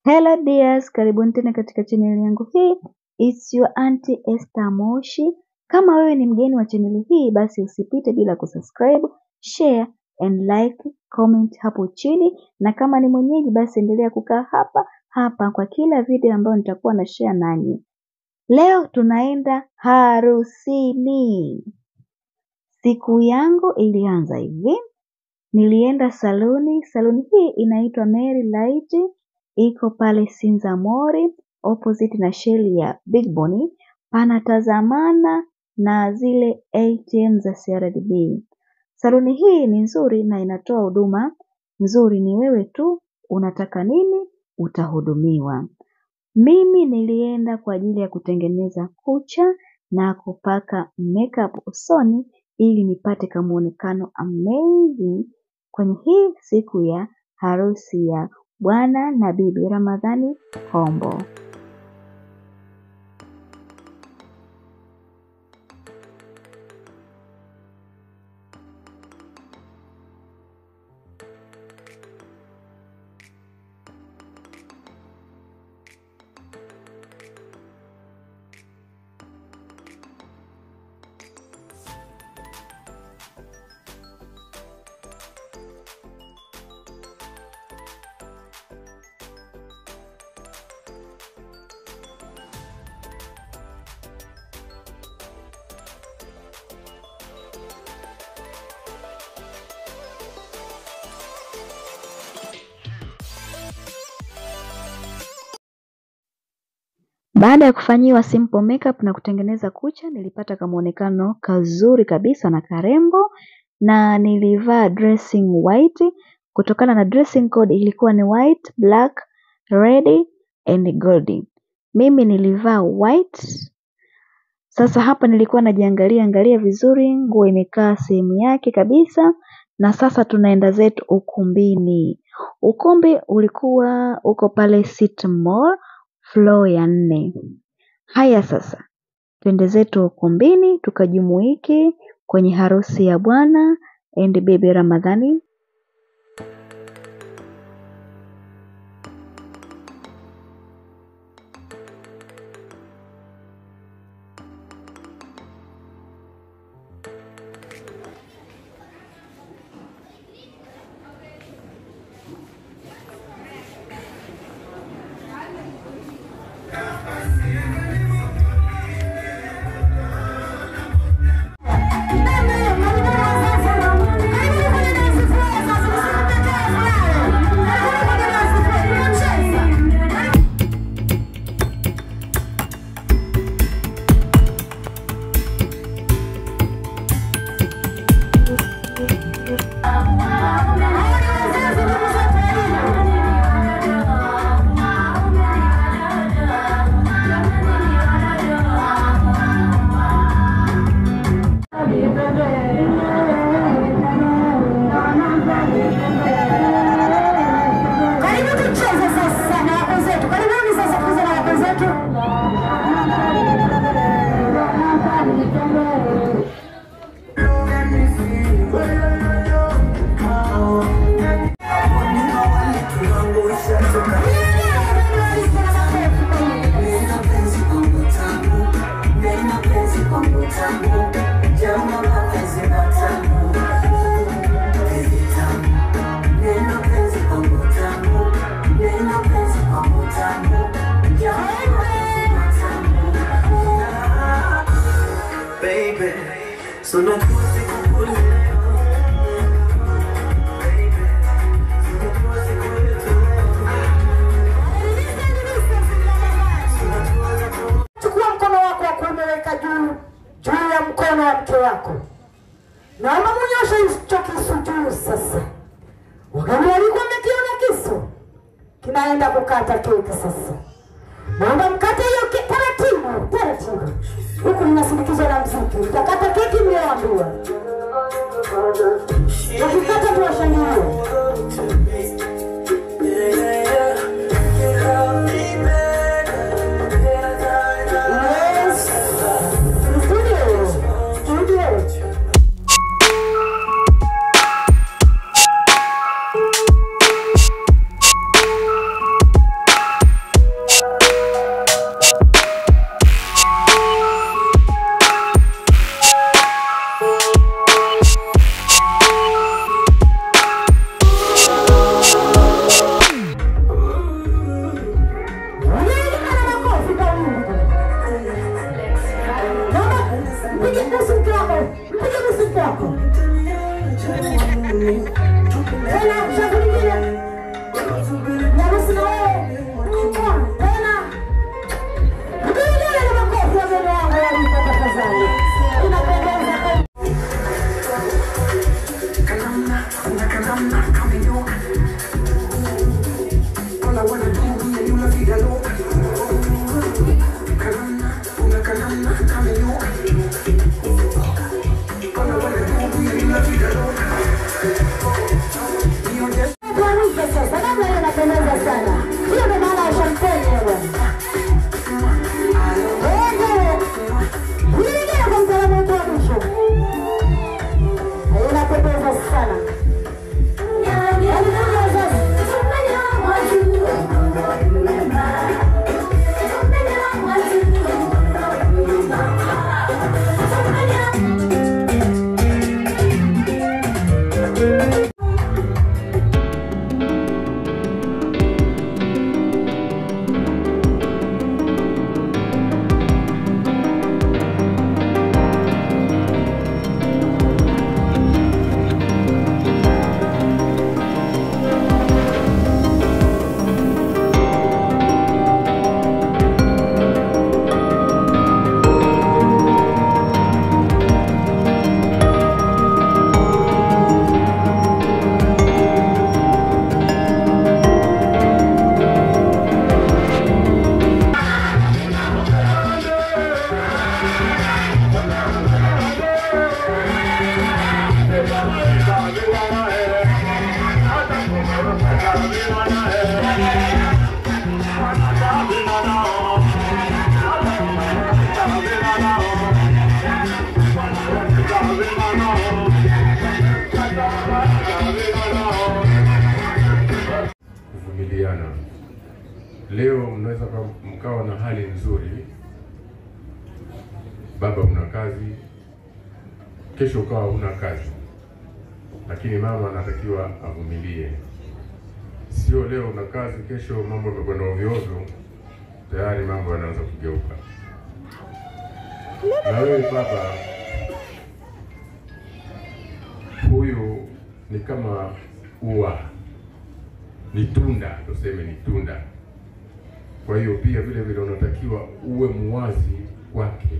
Hello dears, karibuni tena katika chaneli yangu hii. It's your auntie Esther Moshi. Kama wewe ni mgeni wa chaneli hii, basi usipite bila kusubscribe, share and like, comment hapo chini, na kama ni mwenyeji, basi endelea kukaa hapa hapa kwa kila video ambayo nitakuwa na share nanyi. Leo tunaenda harusini. Siku yangu ilianza hivi, nilienda saluni. Saluni hii inaitwa Mary Light, iko pale Sinza Mori opposite na sheli ya Big Bonny, panatazamana na zile ATM za CRDB. Saluni hii ni nzuri na inatoa huduma nzuri, ni wewe tu unataka nini utahudumiwa. Mimi nilienda kwa ajili ya kutengeneza kucha na kupaka makeup usoni ili nipate kamuonekano amazing kwenye hii siku ya harusi ya bwana na bibi Ramadhani Kombo. Baada ya kufanyiwa simple makeup na kutengeneza kucha, nilipata kamuonekano kazuri kabisa na karembo, na nilivaa dressing white. Kutokana na dressing code ilikuwa ni white, black, red and gold. Mimi nilivaa white. Sasa hapa nilikuwa najiangalia angalia vizuri, nguo imekaa sehemu yake kabisa, na sasa tunaenda zetu ukumbini. Ukumbi ulikuwa uko pale City Mall floor ya nne. Haya sasa, twende zetu ukumbini tukajumuike kwenye harusi ya bwana and bibi Ramadhani. Karibu tucheze sasa na wako zetu. Karibuni sasa tucheze na wako zetu. baby. So not to Chukua mkono wako wa kuume weka juu juu ya mkono wa mke wako. Naomba munyoshe hicho kisu juu sasa. Wakati alikuwa amekiona kisu kinaenda kukata keki sasa. Naomba mkate hiyo ke- taratibu taratibu, huku mnasindikizwa na mziki. Mtakata keki mlioambiwa, wakikata tuwashangilie. Yes. Studio. Studio. kuvumiliana. Leo mnaweza ka- mkawa na hali nzuri, baba una kazi, kesho ukawa huna kazi, lakini mama anatakiwa avumilie. Sio leo una kazi, kesho mambo yamekwenda ovyo ovyo, tayari mambo yanaanza kugeuka. Na wewe baba, huyu ni kama ua ni tunda, tuseme ni tunda. Kwa hiyo pia vile vile unatakiwa uwe muwazi kwake,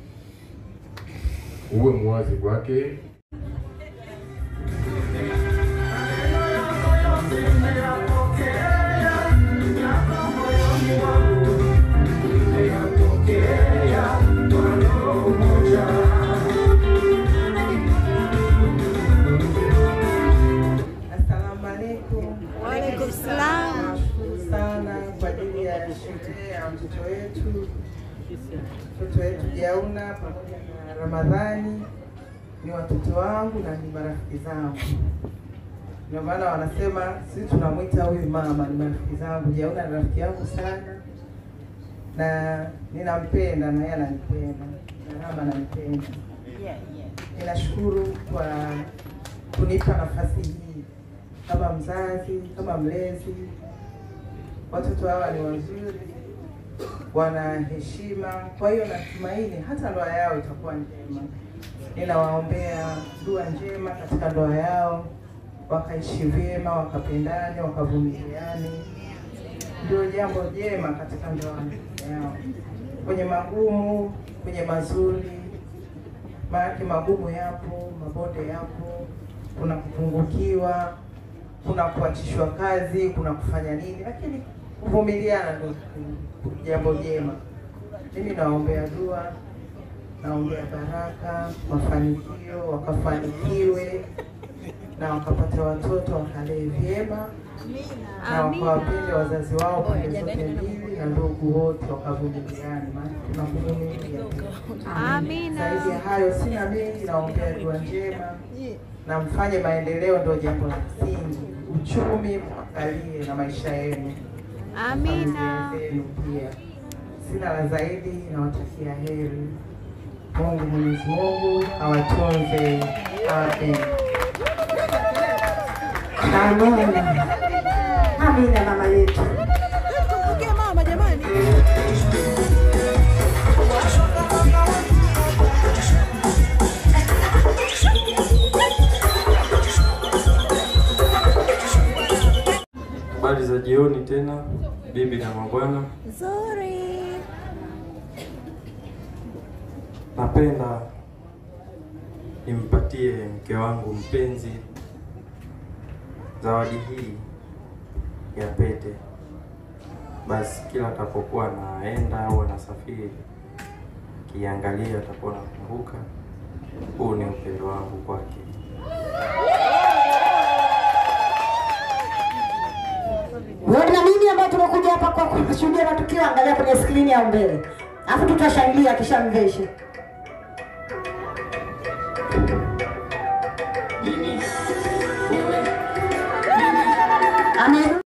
uwe muwazi kwake. Assalamu alaikum. Waalaikum salam. Nashukuru sana kwa ajili ya sherehe ya mtoto wetu, mtoto wetu Jauna pamoja na Ramadhani. Ni watoto wangu na ni marafiki zangu, ndio maana wanasema sisi tunamwita huyu mama, ni marafiki zangu. Jauna ni rafiki yangu sana na ninampenda na yeye ananipenda na Rama ananipenda. Ninashukuru kwa kunipa nafasi hii kama mzazi, kama mlezi. Watoto hawa ni wazuri, wana heshima, kwa hiyo natumaini hata ndoa yao itakuwa njema. Ninawaombea dua njema katika ndoa yao, wakaishi vyema, wakapendane, wakavumiliane. Ndio jambo jema katika ndoa yao, kwenye magumu, kwenye mazuri maanake magumu yapo, mabonde yapo, kuna kupungukiwa, kuna kuachishwa kazi, kuna kufanya nini, lakini kuvumiliana ndio jambo jema. Mimi nawaombea dua, naombea baraka, mafanikio, wakafanikiwe na wakapata watoto wakalee vyema na wakawapende wazazi wao pande zote mbili na ndugu wote wakavumiliana, maana kuna kuvumilia. Zaidi ya hayo sina mengi, naombea dua njema na mfanye maendeleo, ndio jambo la msingi. Uchumi mwangalie na maisha yenu, familia zenu pia. Sina la zaidi, nawatakia heri. Mungu Mwenyezi Mungu awatunze, awapende. Amina. Amina mama yetu. Tumkumbuke mama jamani. Habari za jioni tena, bibi na mabwana. Nzuri. Napenda nimpatie mke wangu mpenzi zawadi hii ya pete. Basi kila atapokuwa naenda au anasafiri, kiangalia atakuwa nakumbuka huu ni upendo wangu kwake. Wewe na mimi ambao tumekuja hapa kwa kushuhudia matukio, angalia kwenye skrini ya mbele, alafu tutashangilia kisha mveshe. Amen.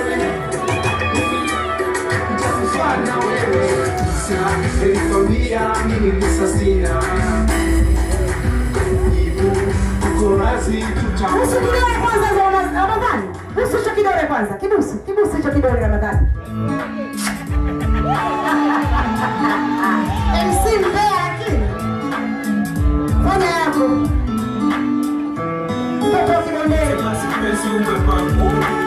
Nilikwambia mimi ni sasina Jibu uko razi Busu kidole kwanza za Rama- Ramadhani. Busu hicho kidole kwanza. Kibusu, kibusu hicho kidole Ramadhani. MC mbea lakini. Fanya yako. Mtoto wa kidondele. Basi penzi umepangu